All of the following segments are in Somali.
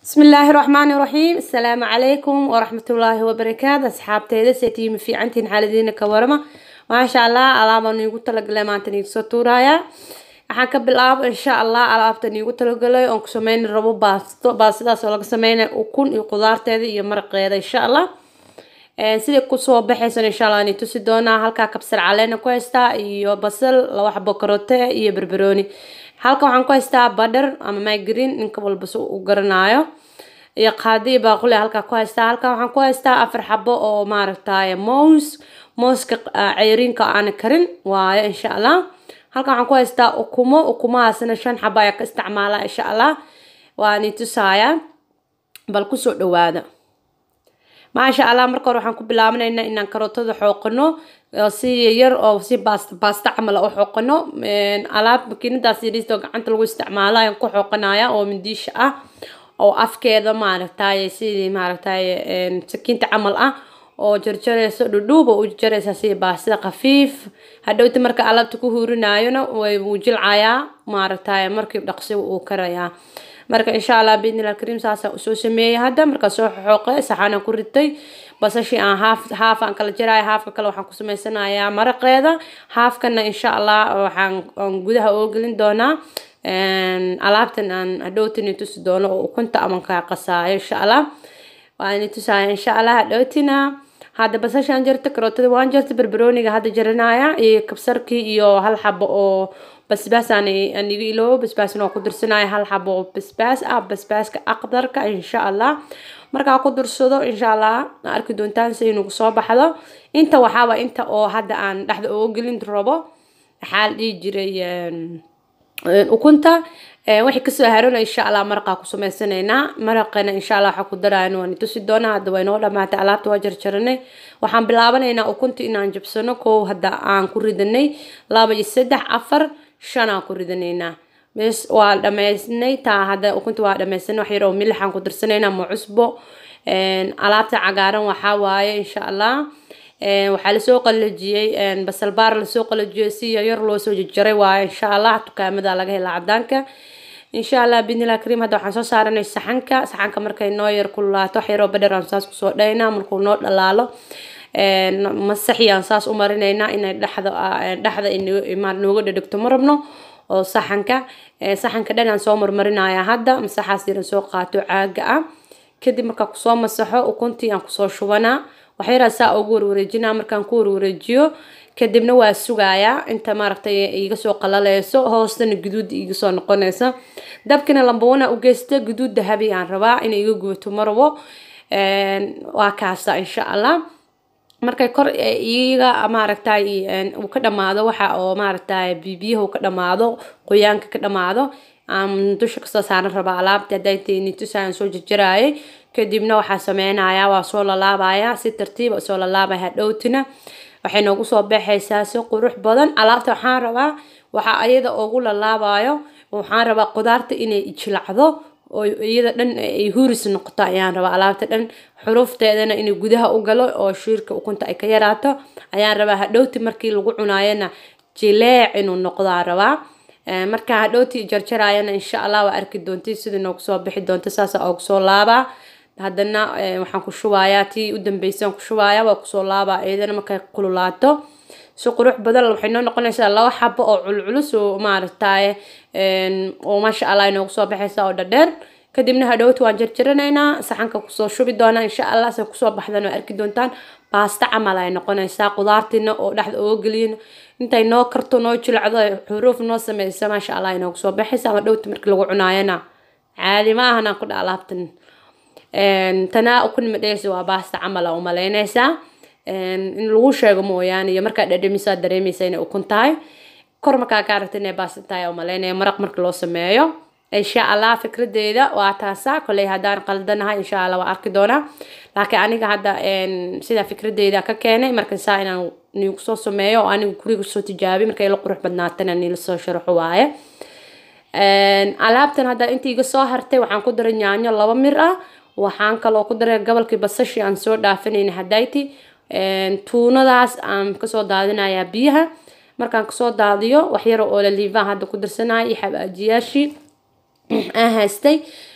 بسم الله الرحمن الرحيم السلام عليكم ورحمة الله وبركاته أصحابتي سيتي في عنتين حالدين كورما ما شاء الله ألعاب نيجو تلقى ما تني سطورايا waxaan ka bilaabo insha allah alaabtan iigu talagalay oon ku sameyn rabo baasto baastidaas oo laga sameynay ukun iyo qudaarteeda iyo maraqeeda insha allah sidai kusoo baxaysan insha allah ani tusi doonaa halkaa kabsar caleena ku haystaa iyo basal laba xabo karote iyo barbarooni halkan waxaan ku haystaa badhar ama mygreen ninka walba si u garanaayo iyo qaadi iyo baaquli halkaa ku haystaa halkan waxaan ku haystaa afar xabo oo maaragtay moos mooska ceyriinka aan karin waayo insha allah halkan waxaan ku haystaa ukumo ukumahaasna shan xabo ayaa ka isticmaalaa insha allah waa ni tusaaya bal kusoo dhawaada maasha allah marka hore waxaan ku bilaabanaynaa inaan karootada xooqano si yar oo si baasta baasta camal u xooqano alaab makiinadaas yariista oo gacanta lagu isticmaalo ayaan ku xooqanaya oo mindiisha ah oo afkeeda maaragtay sidii maaragtay sakiinta camal ah oo jarjarayso dhudhuuba u jaraysaa sida baasida khafiif hadhowta marka alaabta ku huurinaayona way wuu jilcayaa maaragtay markii dhaqsiga uu karayaa marka insha allah biidnillah kariim saasaan usoo sameeyey hadda markaa soo xoqe saxaanaan ku ritay basashii aan haaf haaf aan kala jaraya haafka kale waxaan ku samaysanayaa maraqeeda haafkana insha allah waxaan aan gudaha oo gelin doonaa alaabtan aan hadhowtini tusi doono oo ukunta aman kaa qasaayo insha allah waan tusaaya insha allah hadhowtina hadda basashaan jarta karootada waan jarta barbarooniga hadda jaranaya iyo kabsarkii iyo hal xabo oo basbaas aan aan iga iloobo basbaasna waa ku dirsanaya hal xabo oo basbaas ah basbaaska aqdarka insha allah markaa ku dursado insha allah arki doontaan si inugu soo baxdo inta waxaaba inta oo hadda aan dhexda uga gelin rabo waxaa la dhihi jiray ukunta waxay kasoo harona insha allah maraqaa ku sameysanaynaa maraqana insha allah waxaa ku daraayan waan tusi doonaa hadda way noo dhamaatay alaabta waa jarjaranay waxaan bilaabanaynaa ukunta inaan jabsano kow hadda aan ku ridanay laba iyo saddex afar shan aan ku ridanaynaa bes waa dhamaysnay taa hadda ukunta waa dhamaysanay wax yar oo milixaan ku darsanaynaa ma cusbo alaabta cagaaran waxaa waaye insha allah waxaa lasoo qalajiyey basal baar lasoo qalajiyey si yaryar loo soo jarjaray waayo insha allah dukaamada laga helaa cadaanka insha allah bidnillah kariim hadda waxaan soo saaranay saxanka saxanka markay noo yar kululaato wax yaroo badher aan saas kusoo dhaynaa markuu noo dhalaalo masaxi aan saas u marinaynaa inay dhexda dhexda nooga dhadhegto ma rabno oo saxanka saxanka dhan aan soo marmarinaya hadda masaxaas yaran soo qaato caaga ah kadib markaa kusoo masaxo ukuntii aan kusoo shubanaa waxyaraa saa ugu warwareejinaa markaan ku warwareejiyo kadibna waa sugayaa inta maaragtay iga soo qalaleyso hoostana guduud iga soo noqonaysa dabkina lambawana u geysta guduud dahabi aan rabaa inay iga gubato marabo waa kaasa insha allah markay kor iga maaragtay uu ka dhamaado waxa oo maaragtay bibiyaha uu ka dhamaado qoyaanka ka dhamaado aan dusha kasoo saaran rabaa alaabta hadday tayni tusaan soo jarjaraayay kadibna waxaa sameynayaa waa soo lalaabaya si tartiiba soo lalaabaya hadhowtina waxay noogu soo baxaysaa si qurux badan alaabta waxaan rabaa waxaa ayada ugu lalaabayo waxaan rabaa qudaarta inay jilacdo oo iyada dhan ay huris noqoto ayaan rabaa alaabta dhan xurufteedana inay gudaha u galo oo shiirka ukunta ay ka yaraato ayaan rabaa hadhowti markii lagu cunaayana jileec inuu noqdaa rabaa markaa hadhowti jarjaraayana insha allah waa arki doonti sida noogu soo bixi doonta saasa oogu soo laabaa haddana waxaan ku shubayaa tii u dambeysaan ku shubayaa waa kusoo laabaa iyadana markay kululaato si qurux badan waxay noo noqonaysaa laba xabo oo culculus oo maaragtay oo maasha allah inoogu soo baxaysa oo dhadheer kadibna hadhowta waan jarjaranaynaa saxanka kusoo shubi doonaa insha allah se kusoo baxdan waa arki doontaan baasta camal ay noqonaysaa qudaartiina oo dhexda uga geliyin intay noo karto noo jilacdo xuruuf noo sameysa maasha allah inoogu soo baxaysa ama dhowta markii lagu cunaayana caadi ma ahan aan ku dha alaabtan tanaa ukun madheysa waa baasta camal aa umalaynaysaa in lagu sheego mooyaane iyo markaa dhadhamisaa dareemaysa inay ukun tahay kor markaa ka aragta inay baasta tahay umalaynaya maraq marka loo sameeyo insha allah fikradeeda waa taasa koley haddaan qaldanahay insha allah waa arki doonaa laakiin aniga hadda sida fikradeeda ka keenay marka saa inaan nigu soo sameeyo oo aniga guriga soo tijaabiy markay la qurux badnaatana nila soo sharaxo waaye alaabtan hadda inta iga soo hartay waxaan ku daray yaanyo laba mir ah waxaan kaloo ku daray gobolkii basashii aan soo dhaafinayna hadayti tuunadaas aan kasoo daadinayaa biyaha markaan kasoo daadiyo waxyaro oo laliivaan hadda ku darsanaya iyo xabaajiyaashii aan haystay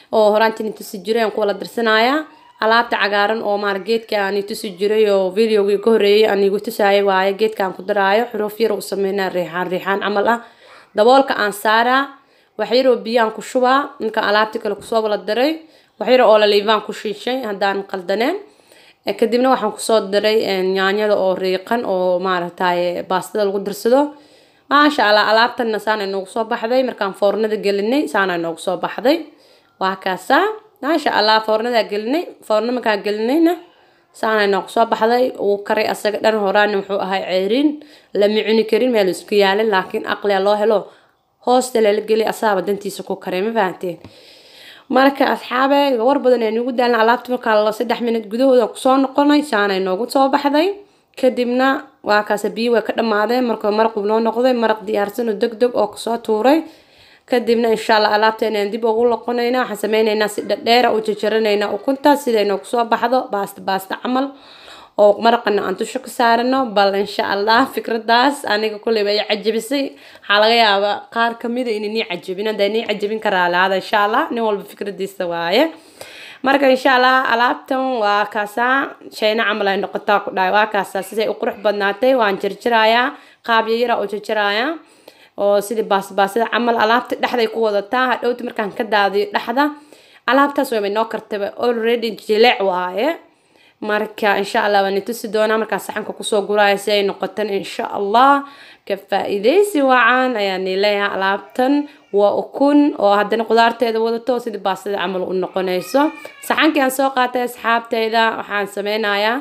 oo horaantiin tusi jiray aan ku wala dirsanayaa alaabta cagaaran oo maar geedka aan tusi jiray oo videogii ka horeeyay aan igu tusaayay waaye geedka aan ku daraayo xuruuf yar u sameynaa riixaan riixaan camal ah daboolka aan saaraa wax yaroo biyaan ku shubaa markaan alaabtii kale kusoo wala daray wax yar oo laliivaan ku shiishay haddaan qaldaneen kadibna waxaan kusoo daray yaanyada oo riiqan oo maaragtay baastada lagu darsado maasha allah alaabtanna saana noogu soo baxday markaan foornada gelinay saana noogu soo baxday waa kaasaa maasha allah foornadaa gelinay foorna markaan gelinayna saana noogu soo baxday uu karay asaga dhan horaana wuxuu ahay ceeriin lama cuni karin meel isku yaalin laakiin aqliya loo helo hoosta lala geli asaaba dantiisa ku karay ma fahanteen marka asxaabe war badan ee nagu daalna alaabta markaa la saddex minut gudahooda kusoo noqonay saanay noogu soo baxday kadibna waa kaas biyo way ka dhammaadeen marka maraqu noo noqday maraq diyaarsan oo deg deg oo kasoo tuuray kadibna insha allah alaabteenaan dib ugu loqonaynaa waxaan sameynaynaa si dhadheera u jajaranaynaa ukunta siday noogu soo baxdo baasta baasta camal oo maraqana aan dusha ka saarano bal insha allah fikradaas aniga kulleyba ay cajabisay waxaa laga yaabaa qaar kamida inay nii cajabin hadda nii cajabin karaa laada insha allah nin walba fikradiisa waaye marka insha allah alaabtan waa kaasaa shayna camal ay noqotaa ku dhahay waa kaasaa siday u qurux badnaatay waan jarjarayaa qaab yayara oo jarjarayaa oo sidii baasbaasida camal alaabta dhexday ku wadataa hadhowta markaan ka daadiyo dhexda alaabtaas wayba noo kartaba already jileec waaye marka insha allah waan tusi doonaa markaa saxanka kusoo guraya si ay noqotan insha allah ka faa-iideysi wacan ayaan leeyahay alaabtan waa ukun oo haddana qudaarteeda wadato sidii baastada camal u noqonayso saxankii aan soo qaatay asxaabteyda waxaan sameynayaa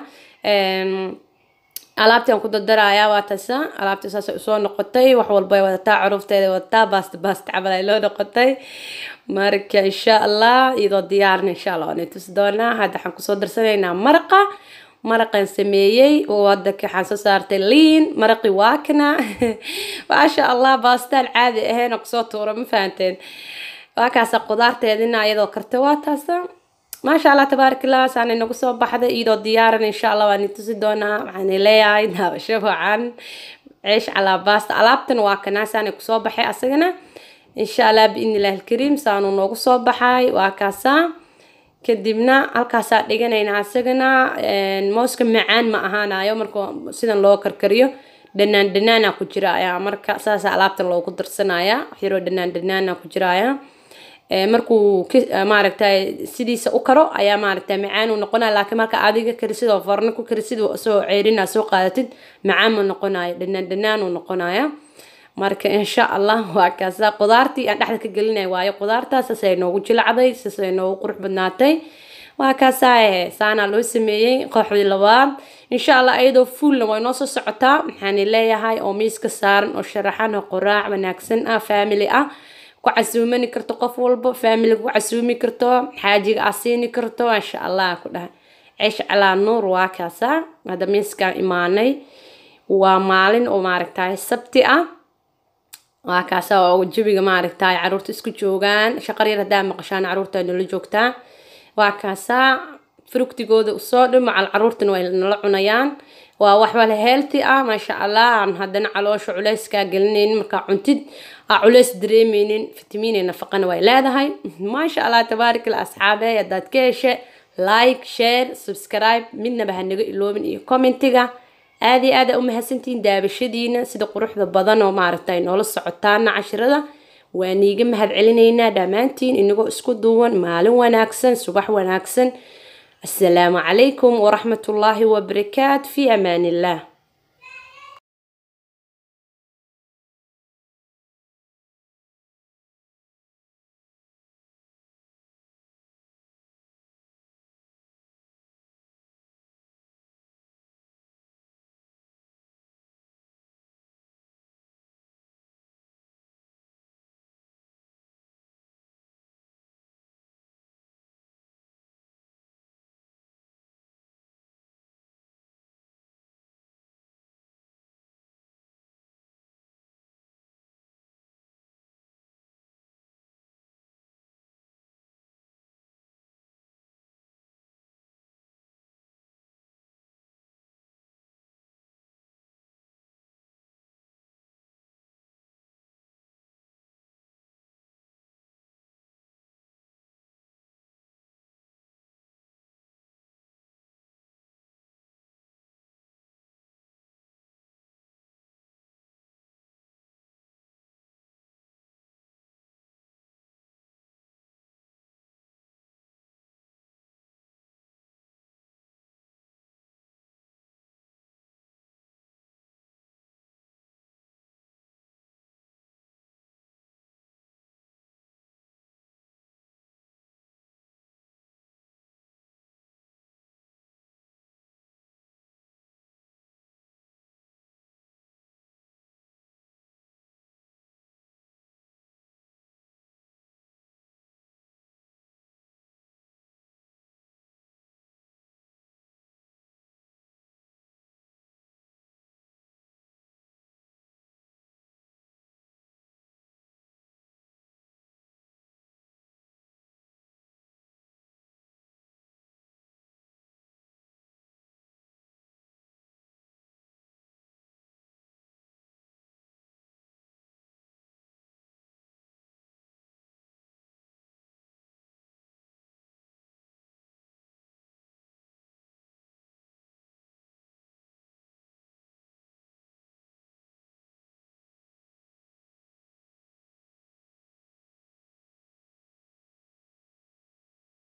alaabtii aan ku dardarayaa waa tasa alaabtii saasay usoo noqotay wax walbay wadataa caruufteeda wadataa baasta baasta camal ay loo noqotay marka insha allah iyadoo diyaarin insha allah waan tusi doonaa hadda waxaan kusoo darsanaynaa maraqa maraqan sameeyey wadanka waxaan soo saartay liin maraqi waakna maasha allah baastaan caadi ahayn oo kusoo tuura ma fahanteen waa kaasa qudaarteedina iyadoo karta waa taasa maasha allah tabaarakallah saana nagu soo baxday iyadoo diyaaran insha allah waan tusi doonaa waxaan leeyahay daabasho wacan ceesh calaa baasta alaabtan waa kanaa saana kusoo baxay asagana insha allah biidni illahi alkariim saanuu noogu soo baxay waa kaasaa kadibna halkaasaa dhiganaynaa asagana mooska macaan ma ahaanayo marka sidan loo karkariyo dhanaan dhanaana ku jira ayaa marka saasa alaabtan loogu darsanaya waxyaroo dhanaan dhanaana ku jiraya markuu maaragtay sidiisa u karo ayaa maaragtay macaan uu noqonaya laakiin marka adiga karisid oo farno ku karisid soo ceerina soo qaadatid macaan ma noqonayo dhanaan dhanaan uu noqonaya marka insha allah waa kaasa qudaartii aan dhexda ka gelinay waayo qudaartaas sasay noogu jilacday sasay noogu qurux badnaatay waa kaasaa saana loo sameeyey kooxdii labaad insha allah iyadoo fuulna way noo soo socotaa maxaan leeyahay oo miiska saaran oo sharaxan oo qoraac wanaagsan ah family ah ku casuumani karto qof walba family ku casuumi karto xaajiga aa siini karto insha allah ku dhahay ceesh calaa nuur waa kaasaa hadda miiskaan imaanay waa maalin oo maaragtay sabti ah waa kaasa oo jabiga maaragtay caruurta isku joogaan shaqar yar haddaa maqashaan caruurta nala joogtaa waa kaasaa frugtigooda usoo dhimacal caruurtana way nala cunayaan waa waxbale healthy ah maasha allah aan haddana caloosha culeyskaa gelinaynin markaa cuntid aa culeys dareemeynin fitamiine nafaqana way leedahay maasha allah tabaarikala asxaabe haddaad ka heshe like share subscribe midnaba ha naga iloobin iyo commentiga aada iyo aada u mahadsantihiin daabashadiina sida quruxda badan oo maaragtay noola socotaana cashirada waa niiga mahad celinaynaa dhammaantiin inagoo isku duuwan maalin wanaagsan subax wanaagsan assalaamu calaykum waraxmatullaahi wabarakaat fi amaan illah